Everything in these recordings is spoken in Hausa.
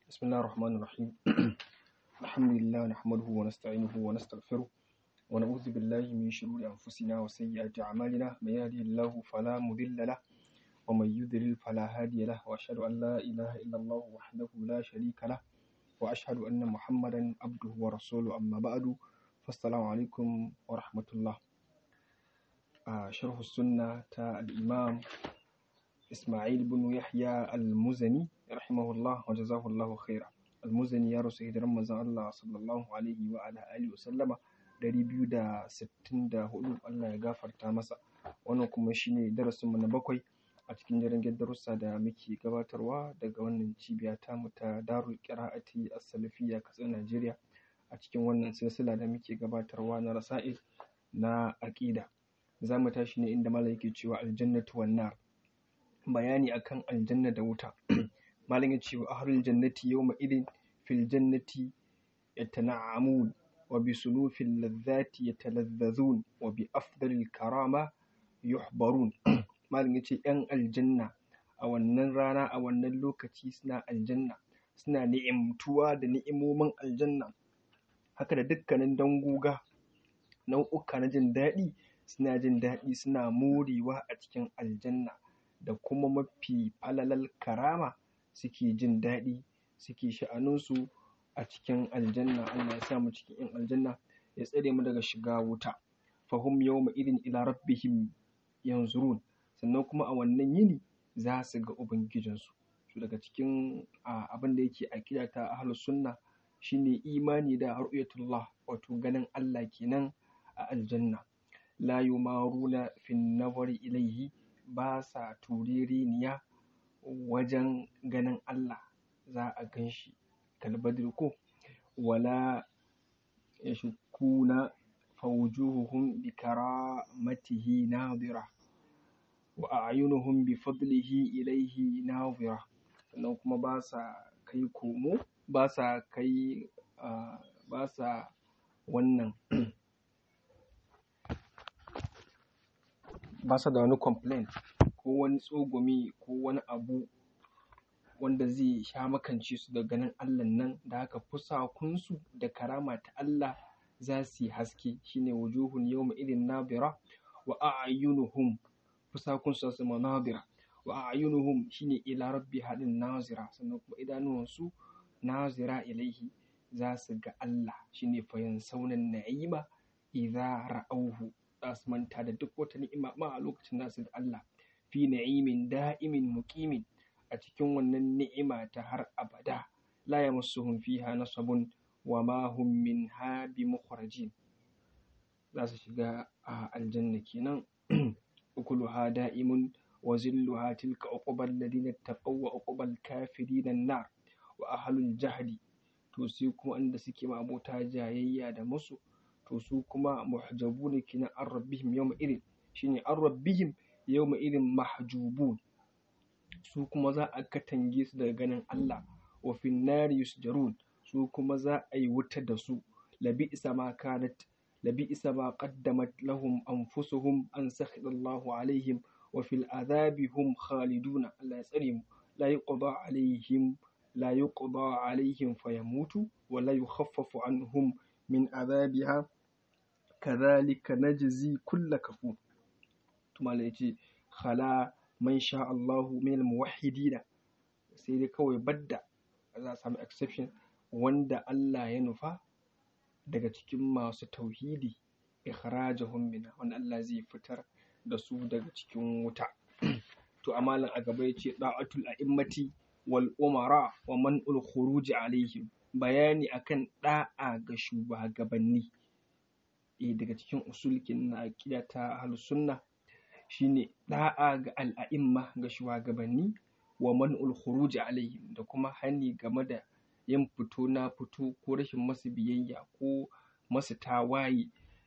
بسم الله الرحمن الرحيم الحمد لله نحمده ونستعينه ونستغفره ونعوذ بالله من شرور أنفسنا وسيئات أعمالنا من يهده الله فلا مضل له ومن يضلل فلا هادي له وأشهد أن لا إله إلا الله وحده لا شريك له وأشهد أن محمدا عبده ورسوله أما بعد فالسلام عليكم ورحمة الله آه شرح السنة تا الإمام إسماعيل بن يحيى المزني رحمه الله وجزاه الله خيرا المزني ya rasu hijiran manzon Allah sallallahu alaihi wa ala alihi wasallama 264 Allah ya gafarta masa wannan kuma shine darasin mu na bakwai a cikin jirgin darussa da muke gabatarwa daga wannan cibiya ta mu ta Darul Qira'ati As-Salafiyya Katsina Najeriya a cikin wannan silsila da muke gabatarwa na rasa'il na aqida za mu tashi ne inda malam yake cewa aljannatu wan nar bayani akan aljanna da wuta malam ya ce wa ahlul jannati yawma idin fil jannati yatana'amun wa bi sunufil ladhati yatalazzazun wa bi afdalil karama yuhbarun malam ya ce yan aljanna a wannan rana a wannan lokaci suna aljanna suna ni'imtuwa da ni'imomin aljanna haka da dukkanin dangoga nau'uka na jin daɗi suna jin daɗi suna morewa a cikin aljanna da kuma mafi falalal karama suke jin daɗi suke sha'aninsu a cikin aljanna Allah ya sa mu cikin yan aljanna ya tsare mu daga shiga wuta fahum yawma idin ila rabbihim yanzurun sannan kuma a wannan yini za su ga ubangijinsu to daga cikin abin da yake aqida ta ahlus sunna shine imani da ru'yatullah wato ganin Allah kenan a aljanna la yumaruna fin nazari ilaihi ba sa tuririniya wajen ganin Allah za a gan shi kalbadir ko wala yashkuna fawjuhuhum bi karamatihi nadira wa a'yunuhum bi fadlihi ilaihi nadira sannan kuma ba sa kai komo ba sa kai ba sa wannan ba sa da wani complain ko wani tsogumi ko wani abu wanda zai sha makance su da ganin Allah nan da haka fusakunsu da karama ta Allah za su yi haske shine wujuhun yawma idin nabira wa a'yunuhum fusakunsu su ma nabira wa a'yunuhum shine ila rabbi hadin nazira sannan kuma idanuwansu nazira ilaihi za su ga Allah shine fayan saunan na'ima idza ra'auhu za su manta da duk wata ni'ima ma a lokacin da su da Allah fi na'imin da'imin muqimin a cikin wannan ni'ima ta har abada la yamassuhum fiha nasabun wa ma hum minha bimukhrajin za su shiga a aljanna kenan ukuluha da'imun wa zilluha tilka uqbal ladina taqaw wa uqbal kafirin an-nar wa ahlul jahdi to sai kuma inda suke ma abota jayayya da musu to su kuma muhjabuna kenan an rabbihim yawma idin shine an rabbihim yawma idin mahjubun su kuma za a katange su daga ganin Allah wa fin nari yusjarun su kuma za a yi wuta da su labi isa ma kanat labi isa ma qaddamat lahum anfusuhum an sakhidallahu alaihim wa fil azabi hum khaliduna Allah ya tsare mu la yuqda alaihim la yuqda alaihim fayamutu wa la yukhaffafu anhum min azabiha kadhalika najzi kulla kafur tumala yace khala man sha Allahu min muwahhidina sai dai kawai badda za a samu exception wanda Allah ya nufa daga cikin masu tauhidi ikhrajahum minha wanda Allah zai fitar da su daga cikin wuta to amalan a gaba yace da'atul a'immati wal umara wa man'ul khuruj alaihim bayani akan da'a ga shugabanni eh daga cikin usulkin na aqida ta ahlus sunna shine da'a ga al'a'imma ga shugabanni wa man'ul khuruj alaihim da kuma hani game da yin fito na fito ko rashin masu biyayya ko masu tawaye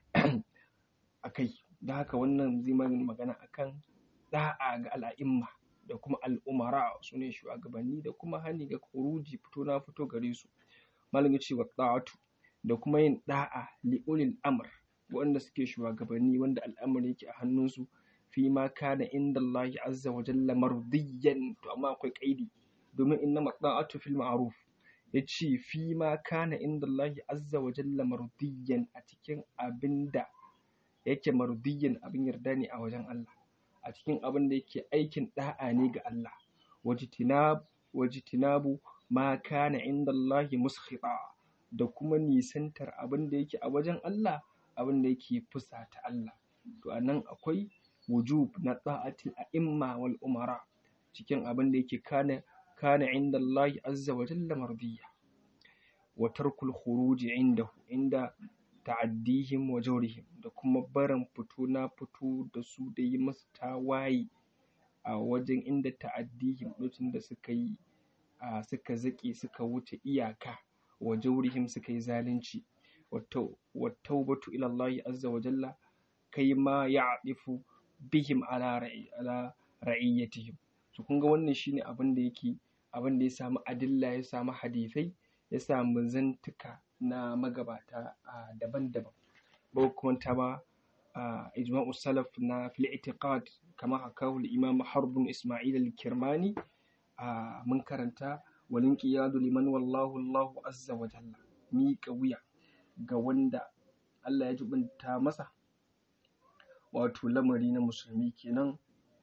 a kai da haka wannan zai magana akan da'a ga al'a'imma da kuma al'umara su ne shugabanni da kuma hani ga khuruji fito na fito gare su malam ce wa da'atu da kuma yin da'a li ulil amr wanda suke shugabanni wanda al'amari yake a hannunsu fi ma kana inda Allah azza wa jalla mardiyan to amma akwai kaidi domin inna mata'atu fil ma'ruf ya ce fi ma kana inda Allah azza wa jalla mardiyan a cikin abin da yake mardiyan abin yarda ne a wajen Allah a cikin abin da yake aikin da'a ne ga Allah wajitinabu ma kana inda Allah muskhita da kuma nisantar abin da yake a wajen Allah abin da yake fusata Allah to anan akwai wujub na ta'atil a'imma wal umara cikin abin da yake kana kana inda Allah azza wa jalla mardiya wa tarkul khuruj indahu inda ta'addihim wa jawrihim da kuma barin fito na fito da su da yi masu tawaye a wajen inda ta'addihim lokacin da suka yi suka zaƙe suka wuce iyaka wa jawrihim suka yi zalunci wa taubatu ila Allah azza wa jalla kai ma ya'difu bihim ala ra'i ala ra'iyyatihim to kun ga wannan shine abin da yake abin da ya samu adilla ya samu hadisai ya samu zantuka na magabata daban-daban ba kuma ta ba ijma'u salaf na fil i'tiqad kama hakahu al-imam harb isma'il al-kirmani mun karanta walin qiyadu liman wallahu Allahu azza wa jalla miƙa wuya ga wanda Allah ya jibinta masa wato lamari na musulmi kenan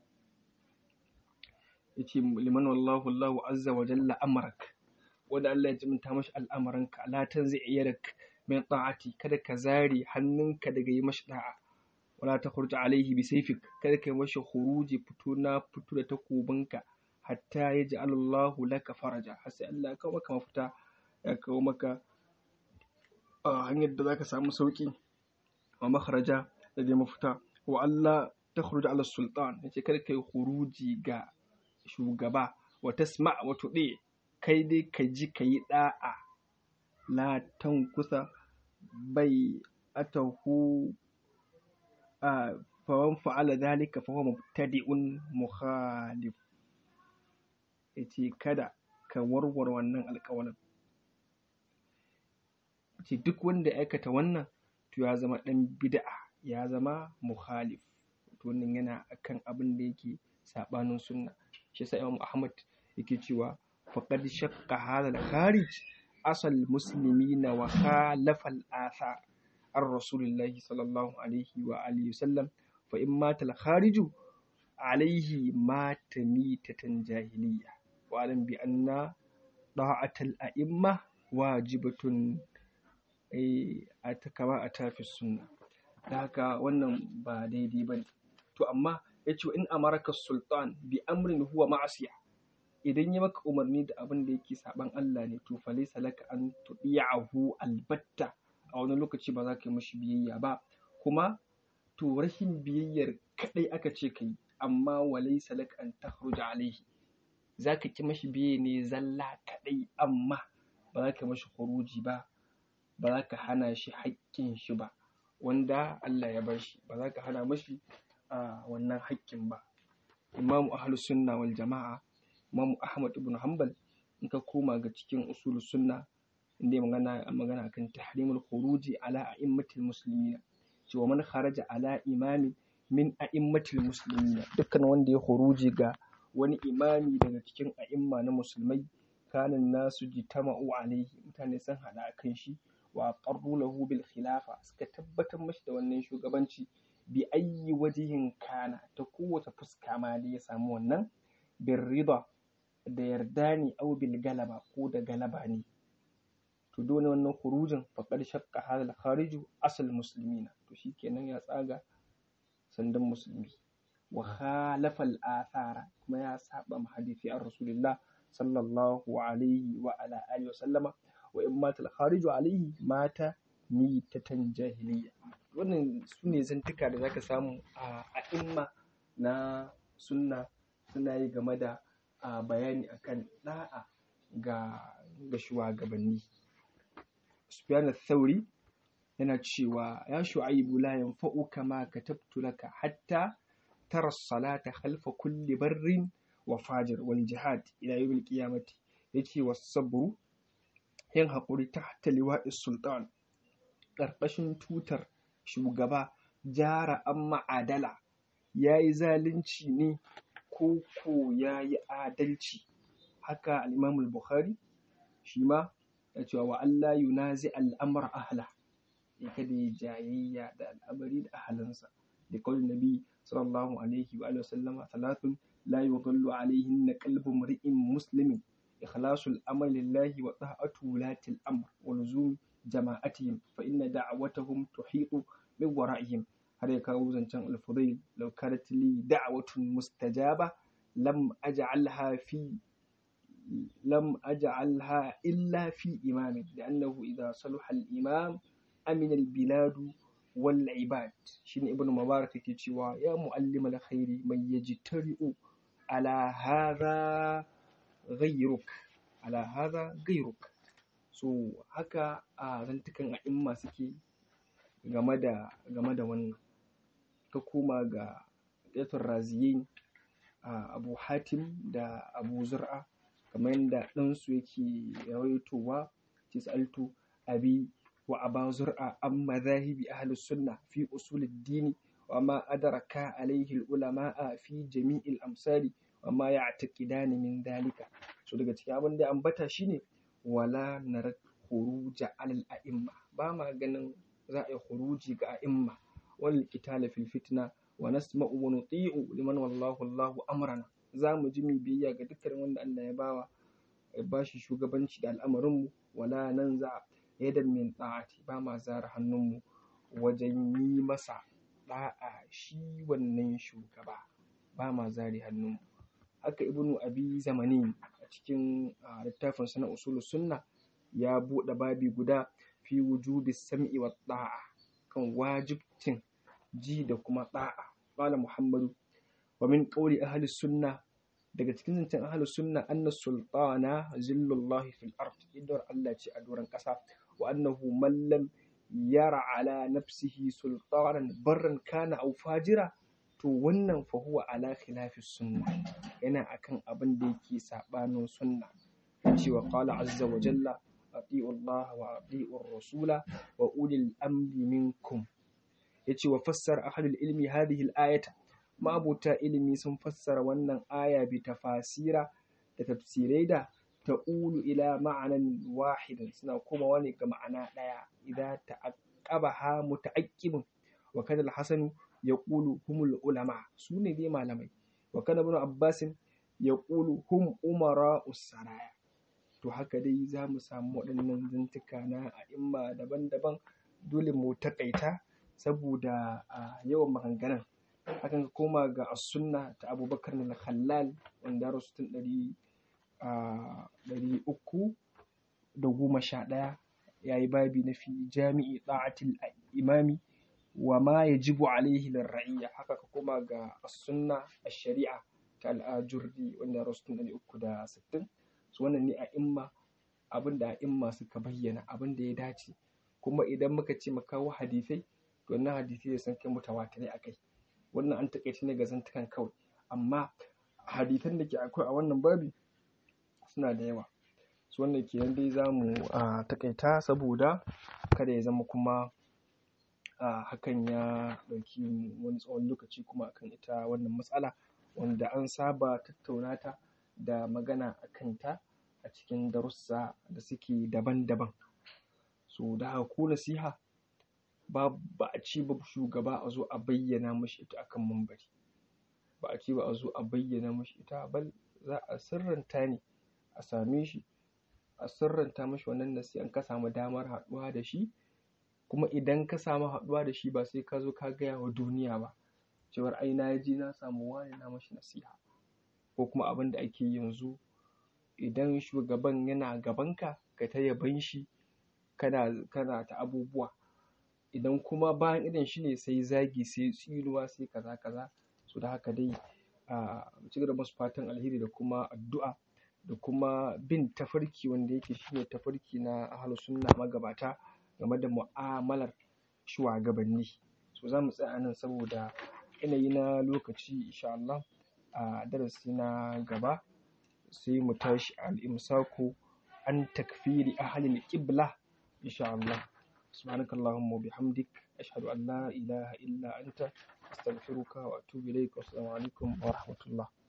yace liman wallahu Allahu azza wa jalla amrak wanda Allah ya jibinta mashi al'amuranka la tanzi yadak min ta'ati kada ka zare hannunka daga yi mashi da'a wala takhruj alaihi bi sayfik kada ka yi mashi khuruji fito na fito da takobinka hatta yaj'al Allahu laka faraja har sai Allah ya kawo maka mafita ya kawo maka hanyar da zaka samu sauki wa makharaja da dai mafita wa Allah takhruj ala sultan yace kada kai khuruji ga shugaba wa tasma wa tudi kai dai ka ji ka yi da'a la tankusa bai atahu a fawan fa'ala dhalika fa huwa mubtadi'un mukhalif yace kada ka warware wannan alƙawarin ce duk wanda ya aikata wannan to ya zama ɗan bid'a ya zama mukhalif to wannan yana akan abin da yake saɓanin sunna shi yasa Imam Ahmad yake cewa faqad shaqqa hadha al-kharij asal muslimina wa khalafa al-athar ar rasulillahi sallallahu alaihi wa alihi wasallam fa in mata al-khariju alaihi mata mitatan jahiliya wa alam bi anna da'atal a'imma wajibatun a ta kama a tafi sunna da haka wannan ba daidai ba ne to amma ya ce in amaraka sultan bi amrin huwa ma'asiya idan ya maka umarni da abin da yake saban Allah ne to fa laysa laka an tudi'ahu albatta a wani lokaci ba za ka yi mashi biyayya ba kuma to rashin biyayyar kadai aka ce kai amma wa laysa laka an takhruja alaihi za ka ki mashi biyayya ne zalla kadai amma ba za ka mashi khuruji ba ba za ka hana shi haƙƙin shi ba wanda Allah ya bar shi ba za ka hana mashi a wannan haƙƙin ba imamu ahlu sunna wal jama'a imamu ahmad ibn hanbal in ka koma ga cikin usul sunna inda ya magana magana akan tahrimul khuruji ala a'immatil muslimina cewa man kharaja ala imami min a'immatil muslimina dukkan wanda ya khuruji ga wani imami daga cikin a'imma na musulmai kanin nasu jitama'u alaihi mutane sun hada kan shi wa qarru lahu bil khilafa suka tabbatar mashi da wannan shugabanci bi ayyi wajihin kana ta kowace fuska ma da ya samu wannan bin rida da yarda ne au bil galaba ko da galaba ne to dole wannan khurujin faqad shaqqa hadal khariju asal muslimina to shikenan ya tsaga sandan musulmi wa khalafa al athara kuma ya saba ma hadisi an rasulullah sallallahu alaihi wa ala alihi wa sallama wa in mata al-khariju alaihi mata mitatan jahiliya wannan su ne zantuka da zaka samu a a'imma na sunna suna yi game da bayani akan da'a ga ga shugabanni Sufyan al-Thawri yana cewa ya shu'aibu la yanfa'uka ma katabtu laka hatta tara as-salata khalfa kulli barrin wa fajir wal jihad ila yawmil qiyamati yace was-sabru yin haƙuri ta hatta liwa'is sultan ƙarƙashin tutar shugaba jara an ma'adala ya yi zalunci ne ko ko ya yi adalci haka al'imamul bukhari shi ma da cewa wa Allah yunazi al'amr ahla ya kada ya jayayya da al'amari da ahalinsa da kawai nabi sallallahu alaihi wa alihi wasallama salatun la yudallu alaihinna qalbu mri'in muslimin ikhlasul amal lillahi wa ta'atu latil amr wa luzum jama'atihim fa inna da'awatahum tuhitu min wara'ihim har ya kawo zancen al-fudayl law kanat li da'watun mustajaba lam aj'alha fi لم أجعلها إلا في إمام لأنه إذا صلح الإمام أمن البلاد والعباد شين ابن مبارك كتشوا يا معلم الخير من يجترئ على هذا غيرك على هذا غيرك so haka a zantukan a'imma suke game da game da wannan ka koma ga ƙetun raziyin abu hatim da abu zur'a kamar yadda ɗansu yake rawaitowa tis'altu abi wa aba zur'a an mazahibi ahli sunna fi usul dini wa ma adraka alaihi ulama'a fi jami'il amsali wa ma ya'taqidani min dalika so daga cikin abin da ambata shine wala narat khuruja alal a'imma ba ma ganin za a yi khuruji ga a'imma wal qitala fil fitna wa nasma'u wa nuti'u liman wallahu Allahu amrana za mu ji mu biyayya ga dukkan wanda Allah ya bawa ya bashi shugabanci da al'amarinmu wala nan za yadan min ta'ati ba ma zara hannunmu wajen yi masa da'a shi wannan shugaba ba ma zare hannunmu haka ibnu abi zamani a cikin littafin sana usulus sunna ya buɗe babi guda fi wujubi sam'i wa da'a kan wajibcin ji da kuma da'a qala muhammadu wa min qawli ahli sunna daga cikin zancen ahli sunna anna sultana zillullahi fil ard idar Allah ce a doron ƙasa wa annahu man lam yara ala nafsihi sultanan barran kana aw fajira to wannan fa huwa ala khilafi sunna yana akan abin da yake sabanin sunna cewa qala azza wa jalla ati'u Allah wa ati'u rasula wa ulil amri minkum yace wa fassara ahlul ilmi hadhihi al-ayata ma'abuta ilimi sun fassara wannan aya bi tafasira da tafsirai da ta'ulu ila ma'anan wahidin suna komawa ne ga ma'ana ɗaya idan ta'aqqabaha muta'aqqibun wa kana al-hasanu yaqulu humul ulama su ne dai malamai wa kana ibn abbasin yaqulu hum umara usaraya to haka dai za mu samu waɗannan zantuka na a'imma daban-daban dole mu taƙaita saboda yawan maganganun hakan ka koma ga as-sunna ta abubakar na khallal wanda ya rasu tun ɗari ɗari uku da goma sha ɗaya ya yi babi na fi jami'i ɗa'atil imami wa ma ya jibu alaihi ra'iyya haka ka koma ga as-sunna ash-shari'a ta al-ajurri wanda ya rasu tun ɗari uku da sittin su wannan ne a imma abin da a imma suka bayyana abin da ya dace kuma idan muka ce mu kawo hadisai to wannan hadisai sun kai mutawatirai akai wannan an taƙaice ne ga zantukan kawai amma hadisan da ke akwai a wannan babi suna da yawa su wannan kenan dai za mu taƙaita saboda kada ya zama kuma hakan ya ɗauki wani tsawon lokaci kuma akan ita wannan matsala wanda an saba tattauna ta da magana a kanta a cikin darussa da suke daban-daban so da haka ko nasiha ba ba a ce ba shugaba a zo a bayyana mashi ita akan mambari ba a ce ba a zo a bayyana mashi ita bal za a sirranta ne a same shi a sirranta mashi wannan nasihan ka samu damar haɗuwa da shi kuma idan ka samu haɗuwa da shi ba sai ka zo ka gaya wa duniya ba cewar ai na je na samu wani na mashi nasiha ko kuma abin da ake yanzu idan shugaban yana gabanka ka ta yaban shi kana kana ta abubuwa idan kuma bayan idon shi ne sai zagi sai tsinuwa sai kaza kaza so da haka dai a ci gaba masu fatan alheri da kuma addu'a da kuma bin tafarki wanda yake shine tafarki na ahlus sunna magabata game da mu'amalar shugabanni so za mu tsaya nan saboda yanayi na lokaci insha Allah a darasi na gaba sai mu tashi al-imsaku an takfiri ahlil qibla insha Allah سبحانك اللهم وبحمدك أشهد أن لا إله إلا أنت أستغفرك وأتوب إليك والسلام عليكم ورحمة الله